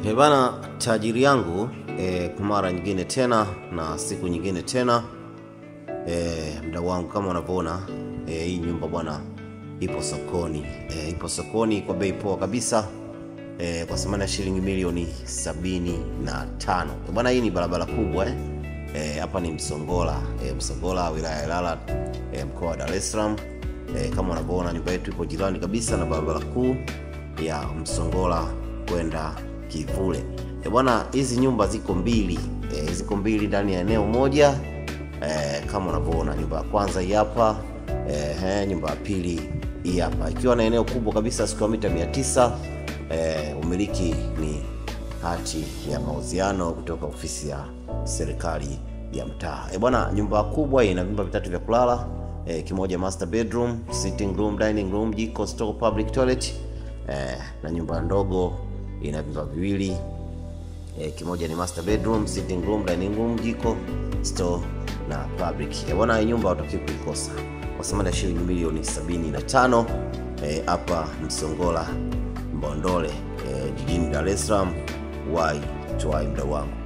E bana, tajiri yangu e, kwa mara nyingine tena na siku nyingine tena e, mdau wangu kama unavyoona e, hii nyumba bwana ipo sokoni e, ipo sokoni kwa bei poa kabisa e, kwa thamani ya shilingi milioni sabini na tano E, bwana hii ni barabara kubwa eh? E, hapa ni Msongola e, Msongola wilaya ya Ilala e, mkoa wa Dar es Salaam e, kama unavyoona nyumba yetu ipo jirani kabisa na barabara kuu ya Msongola kwenda Kivule. E bwana, hizi nyumba ziko mbili e, ziko mbili ndani ya eneo moja e, kama unavyoona nyumba ya kwanza hii hapa e, he, nyumba ya pili hii hapa ikiwa na eneo kubwa kabisa square mita 900 e, umiliki ni hati ya mauziano kutoka ofisi ya serikali ya mtaa. E bwana, nyumba kubwa ina vyumba vitatu vya kulala e, kimoja master bedroom, sitting room, dining room, jiko, store, public toilet e, na nyumba ndogo ina vyumba viwili e, kimoja ni master bedroom, sitting room, dining room, jiko, store na public. E bwana, hii nyumba hutakiwi kuikosa kwa thamani ya shilingi milioni 75 eh, hapa Msongola Mbondole eh, jijini Dar es Salaam. Wai tuwai mdau wangu